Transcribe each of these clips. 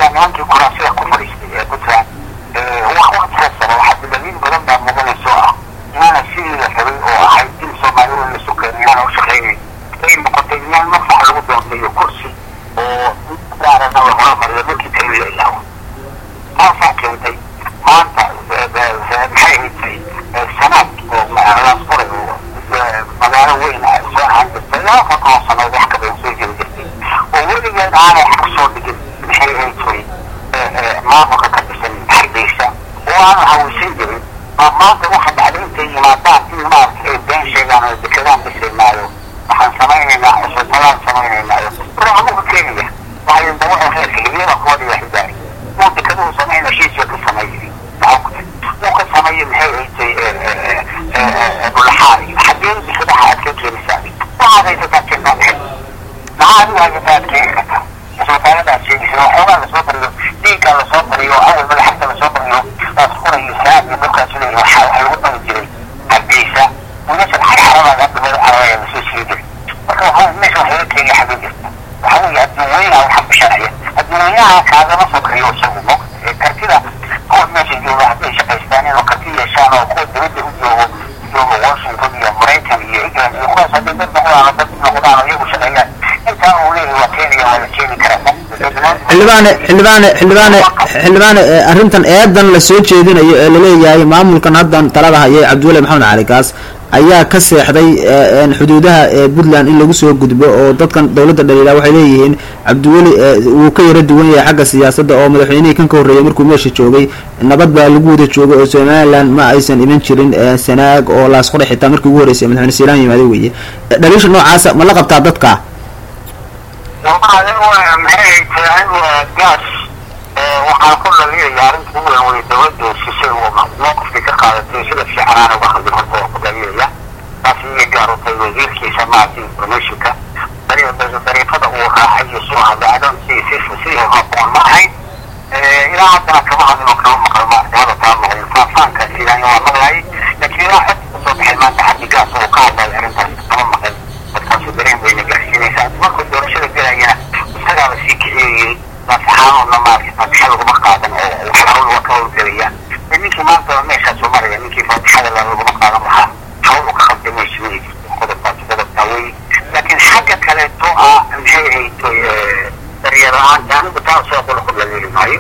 arkaysaa nimankii kuraasida ku fadhiistay ee puntland waqtigaas sare waxaa daliil badan baa mudanayso ah inaana sidii la rabay oo ahayd in soomaalida la sukeen inaana u shaqaynayn ay noqotay meel mafax lagu doontayo kursi oo gaarana la horamariyo markii keliya ilaawo taasaa keentay maanta maxay haysay sanaad oo laas qoray magaalo weyn ah soo ahaan jirtay laba konton sanood wax ka badan soo jiri jirtay oo weligeed aanay xag soo dhigin maxay haysay maamulka ka dhisan hargeysa oo aan haweysan jirin baa maanta waxa dhacday intay yimaadaan in maaragta ay been sheegaan oo dekedaan dhisaynaayo waxaan samaynaynaa cusbitalaan samaynaynaayo raamuhu kenya waxay dawaca reerka hibyada kuwa dhiga xidaari uu dekeduhu samayna heshiisyo ka sameeyey uu ka sameeyey maxay haysay dhulaxaari xaggee dekedaha aad ka keenaysaa waxaad haysataa jirtaa maxay maxaa adigu haysataa aad keeni kartaa cusbitaaladaad sheegaysa waxoogaa lasoo bariyo dhiiggaa lasoo bariyo awal madaxda lasoo bariyo waad qorayo saad iyo dhulkaas leeyahay waxa waxa lagu dhali jiray hargeysa wiilashan xarxaradaada hadda meel carabaya lasoo sheegi jiray marka waxaa meesha wax laga keenaya xagee jirta waxa weeye adduunweynaha waxa bisharaya adduunweynaha kaagama soo kariyo isagu mo kartida kuwa meesha jooga hadday shaqaystaan inuu karti yeeshaan oo kuwa dibadda u joogo joogo washington iyo maraykan iyo england iyo kuwaas hadday dad noqdaan oo dad noqdaan oo iyagu shaqeeyaan intaa uu leeyahay waa keenaya waa la keeni karaa xildhibaane xildhibaane xildhibaane xildhibaane arrintan eedan la soo jeedinayo ee laleeyahay maamulkan haddan talada hayay cabdiweli maxamed cali kaas ayaa ka seexday xuduudaha ee puntland in lagu soo gudbo oo dadkan dowladda dhaliila waxay leeyihiin cabdiweli wuu ka yara duwan yahay xagga siyaasadda oo madaxweynihii kan ka horreeyay markuu meesha joogay nabad baa lagu wada joogay oo somaliland ma aysan iman jirin sanaag oo laasqore xitaa markii ugu horreysay madaxweyne siilaan yimaado weeye dhaliisha noocaasa ma la qabtaa dadka maxay tahay gaas waxaan ku dhaliilaya arrinta ugu weyn wey dowladda shishay mowqifkii ka qaadatay sida fiicanaana uga hadlin horta waa ku dhaliilaya taas iyay gaarutay wasiirkiisa maaragtay informationka dariiqada uu raacay iyo soo hadlay adon si si sidii haboon ma ahayn ilaa haddana kama hadlin oo kama maqal maaragtay hada taa maqlin faafaanka sidaan waa maqlayay laakiin ilaa xog kasoo baxay maanta xaggi gaas uu ka hadlay arrintaas kama maqlin markaasu dareen bayna gaarsiinaysaa markuu doorashada gelayana isagaa la sii kiciyeyey nasaxaanuna maaragtay faatixada laguma qaadan oo wax hawl waa ka howlgelaya ninkii maanta meeshaasu maraya ninkii faatixada laguma qaadan lahaa hawl ka qabtay meesha ma jirto qodobkaas qodobkaa wey laakiin xagga kaleeto ah maxay hayto daryeel la-aanta anigu taa soo qolo ku dhaliili maayo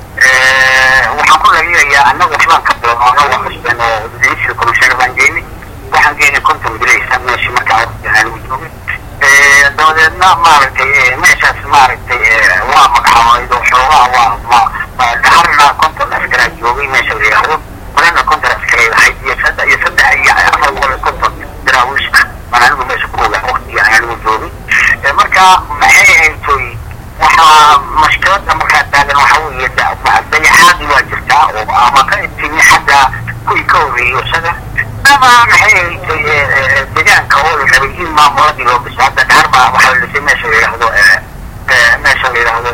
waxaan ku dhaliilayaa annagu waxbaan ka bilowno annagu xusbeen oo ministry commissioner baan geynay waxaan geynay konton bilaysa meeshii markaa anigu joogay dabadeedna maaragtay meeshaas maaragtay waa magacaabay oo xoogaa waa dhaharna konton askaraa joogay meesha la yidhaahdo horena konton askaray lahayd iyo saddex iyo saddex iyo afar boqol iyo konton daraawiish ah baan anigu meesha ku ogaa waqtigii aan anigu joogay marka maxay haytoy waxaa mashkilada markaa taagan waxa weeye dayaxaadii waa jirtaa oo ama ka timi xagga kuwii ka horreeyey isaga ama maxay haytay deegaanka oo la rabay in maamuladii loo dhiso hadda dhaar baa waxaa la dhisay meesha la yidhaahdo meesha la yidhaahdo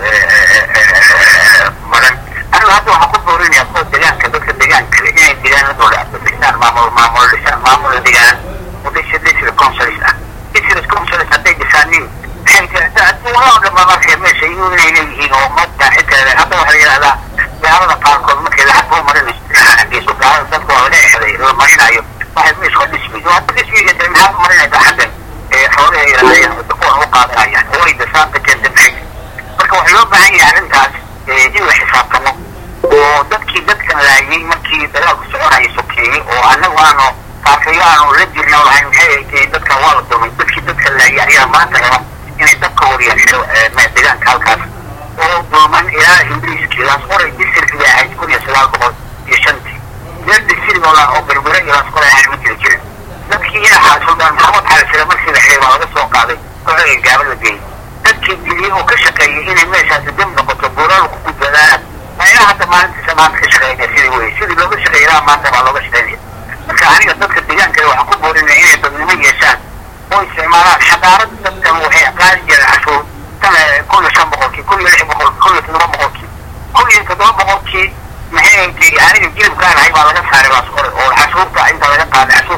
maran anigu hadda waxaan ku boorinaya kuwa deegaanka dadka deegaanka kale inay deegaanadooda dhisaan maamul maamul dhisaan maamul deegaan oo dhisa district councils ah district councils hadday dhisaanin adduunoo dhanba marka meesha inay leeyihiin oo madda xitaa hadda waxaa la yidhahdaa gaalada qaarkood markay lacag u marinayso xaggiisu gaalada dadka waa laga exday la marinayo waxay meesha ka dhismi hadda dhismiga de maxaa marinaysaa xaggan xoolaha yidhahdeen kuwan u qaadanayaan oo ay dasaanta keenta maxay marka waxaa loo baahan yahay arrintaas in la xisaabtamo oo dadkii dadkan laayay markii dagaalku soconaya sokeeyey oo annagu aanu kaafiyo aanu la jirna lahayn maxay ay dadkan waa la dumay dadkii dadkan laayay ayaa maanta raba inay dabka waryaxiro deegaanka halkaas oo dooman ilaa ingiriiskii laas qoray disirkii ahayd kun iyo sagaal boqol iyo shantii meel disirigoo la oo berbere iyo laas qoray ahayd ma jiri jirin dadkii inaxaa suldaan maxamed xalisire markii la xiray waa laga soo qaaday kooxdii gaaba la geeyey dadkii diliyey oo ka shaqeeyey inay meeshaasi dam noqoto buuraal ku gudbadaan meelaha hadda maalintiisa maanta ka shaqeynaya sidii wey sidii looga shaqeeyaa maanta baa looga shaqeynaya marka aniga dadka deegaanka waxaan ku boorinaya inay dadnimo yeeshaan oo isticmaalaan xadaarad dadkan waxay qaadi jireen cashuur tan kun iyo shan boqolkii kun iyo lix boqol kun iyo toddoba boqolkii kun iyo toddoba boqolkii maxay haytay aniga jilibkaan ahay baa laga saaray baas qore oo cashuurta inta laga qaaday